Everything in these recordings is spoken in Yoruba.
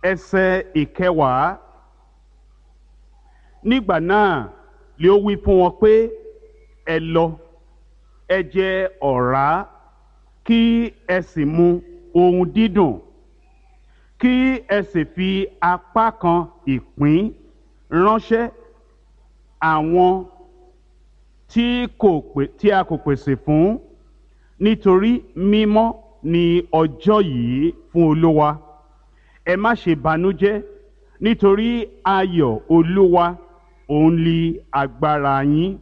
ẹsẹ̀ ìkẹwàá nígbà náà lé ó wí fún wọn pé ẹ lọ ẹ jẹ ọ̀rá kí ẹ sì mu ohun dídùn kí ẹ sì fi apá kan ìpín ránṣẹ́ àwọn tí kò pè tí a kò pèsè fún nítorí mímọ́ ni ọjọ́ yìí fún olúwa ẹ má ṣe banújẹ́ nítorí ayọ̀ olúwa òun li agbára yín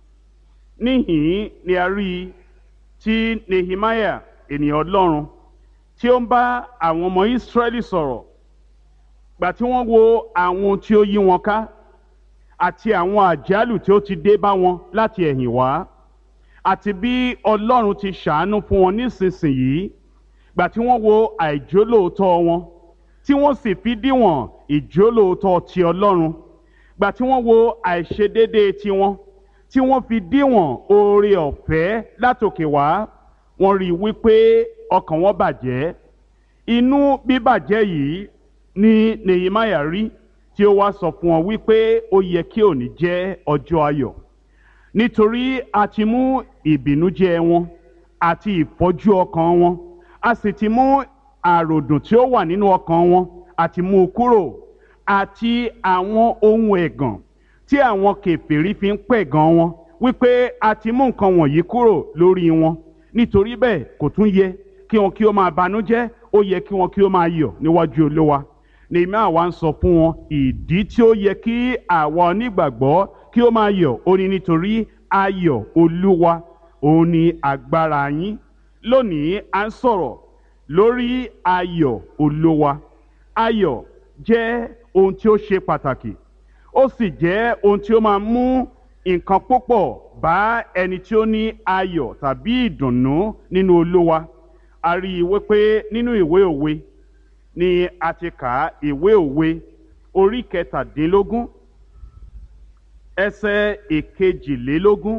níhìn ni a rí i tí nehemiah ènìyàn ọlọ́run tí ó ń bá àwọn ọmọ israẹli sọ̀rọ̀ gbà tí wọ́n wo àwọn tí ó yí wọn ká àti àwọn àjálù tí ó ti dé bá wọn láti ẹ̀yìn wá àti bí ọlọ́run ti ṣàánú fún wọn nísinsìnyí gbà tí wọ́n wo àìjólóòótọ́ wọn tí wọ́n sì fi díwọ̀n ìjólóòótọ́ ti ọlọ́run gbà tí wọ́n wo àìṣedéédéé tiwọn tí wọ́n fi díwọ̀n oore ọ̀fẹ́ látòkè wá wọ́n rí i wípé ọkàn wọn bàjẹ́ inú bíbàjẹ́ yìí ni nehemiah rí tí ó wá sọ fún wọn wípé ó yẹ kí òní jẹ́ ọjọ́ ayọ̀ nítorí a ti mú ìbìnújẹ́ wọn àti ìfọ́jú ọkàn wọn a sì ti mú àròdùn tí ó wà nínú ọkàn wọn àti mú u kúrò àti àwọn ohun ẹ̀gàn tí àwọn kèfèrí fi ń pẹ̀gàn wọn wípé a ti mú nǹkan wọ̀nyí kúrò lórí wọn nítorí bẹ́ẹ̀ kò tún yẹ kí wọn kí ó máa banújẹ́ ó yẹ kí wọn kí ó máa yọ̀ níwájú olówa nìmí àwa ń sọ fún wọn ìdí tí ó yẹ kí àwa onígbàgbọ́ kí ó máa yọ̀ ó ní nítorí ayọ̀ olúwa òun ni agbára yín lónìí à ń sọ̀rọ̀ lórí ayọ̀ olúwa ayọ̀ jẹ́ ohun tí ó ṣe pàtàkì ó sì jẹ́ ohun tí ó máa mú nǹkan púpọ̀ bá ẹni tí ó ní ayọ̀ tàbí ìdùnnú nínú olúwa a rí i wípé nínú ìwé òwe ni a ti kà á ìwé òwe orí kẹtàdínlógún ẹsẹ̀ ìkejìlélógún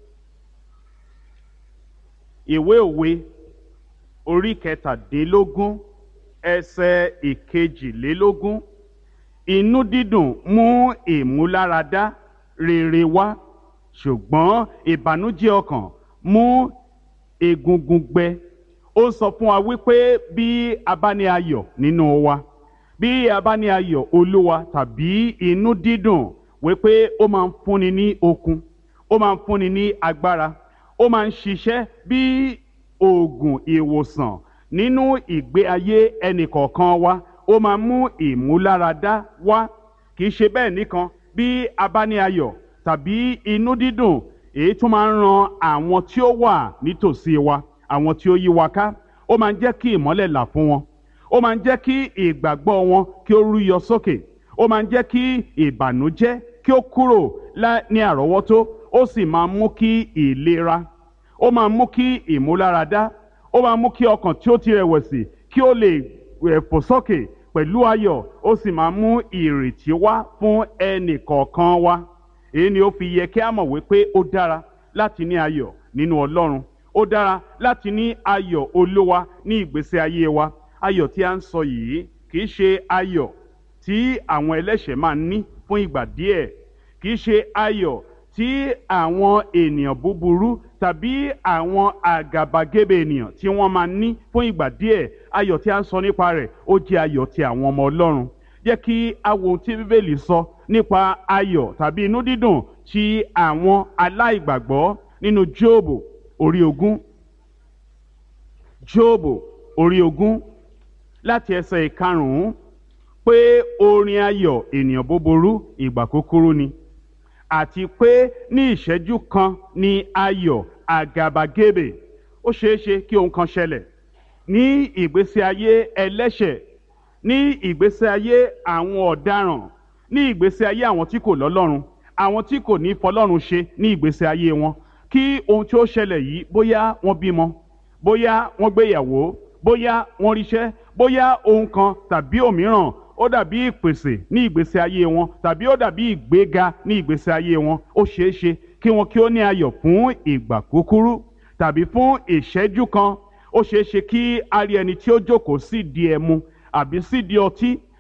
ìwé òwe orí kẹtàdínlógún ẹsẹ̀ ìkejìlélógún inú dídùn mú ìmúláradá rere wá ṣùgbọ́n ìbànújẹ́ ọkàn mú egungun gbẹ ó sọ fún wa wípé bí a bá ní ayọ̀ nínú wa bí a bá ní ayọ̀ olúwa tàbí inú dídùn wípé ó máa ń fúnni ní okun ó máa ń fúnni ní agbára ó máa ń ṣiṣẹ́ bí oògùn ìwòsàn nínú ìgbé ayé ẹnìkọ̀ọ̀kan wa ó máa mú ìmúláradá wá kì í ṣe bẹ́ẹ̀ nìkan bí a bá ní ayọ̀ tàbí inú dídùn èyí tó máa ń ran àwọn tí ó wà nítòsí wa àwọn tí ó yí wa ká ó máa ń jẹ́ kí ìmọ́lẹ̀ là fún wọn ó máa ń jẹ́ kí ìgbàgbọ́ wọn kí ó rúyọ sókè ó máa ń jẹ́ kí ìbànújẹ́ kí ó kúrò ní àrọ́wọ́tó ó sì máa mú kí ìlera ó máa mú kí ìmúláradá ó máa mú kí ọkàn tí ó ti rẹ̀wẹ̀sì kí ó lè fò sókè pẹ̀lú ayọ̀ ó sì máa mú ìrètí wá fún ẹnì kọ̀ọ̀kan wa èyí ni ó fi yẹ kí a mọ̀ wípé ó dára láti ní ayọ̀ nínú Ọlọ́run ó dára láti ní ayọ̀ olúwa ní ìgbésí ayé wa ayọ̀ tí a ń sọ yìí kì í ṣe ayọ̀ tí àwọn ẹlẹ́ṣẹ̀ máa ń ní fún ìgbà díẹ̀ kì í ṣe ayọ̀ tí àwọn ènìyàn búburú tàbí àwọn àgàbàgebè ènìyàn tí wọ́n máa ń ní fún ìgbà díẹ̀ ayọ̀ tí a ń sọ nípa rẹ̀ ó jẹ́ ayọ̀ ti àwọn ọmọ Ọlọ́run jẹ́ kí a wo ohun tí Bíbélì sọ nípa ayọ̀ tàbí inú dídùn ti àwọn aláìgbàgbọ́ nínú Jóòbù orí ogún Jóòbù orí ogún láti ẹsẹ̀ ìkarùn-ún pé orin ayọ̀ ènìyàn búburú ìgbà kúkúrú ni àti pé ní ìṣẹ́jú kan ni ayọ̀ àgàbàgebè ó ṣeé ṣe kí ohun kan ṣẹlẹ̀ ní ìgbésí ayé ẹlẹ́ṣẹ̀ ní ìgbésí ayé àwọn ọ̀daràn ní ìgbésí ayé àwọn tí kò lọ́lọ́run àwọn tí kò ní fọlọ́run ṣe ní ìgbésí ayé wọn kí ohun tí ó ṣẹlẹ̀ yìí bóyá wọ́n bímọ bóyá wọ́n gbéyàwó bóyá wọ́n ríṣẹ́ bóyá ohun kan tàbí òmíràn ó dàbí ìpèsè ní ìgbésí ayé wọn tàbí ó dàbí ìgbéga ní ìgbésí ayé wọn ó ṣeé ṣe kí wọn kí ó ní ayọ̀ fún ìgbà kúkúrú tàbí fún ìṣẹ́jú kan ó ṣeé ṣe kí a rí ẹni tí ó jókòó sí di ẹmu àbí sí di ọtí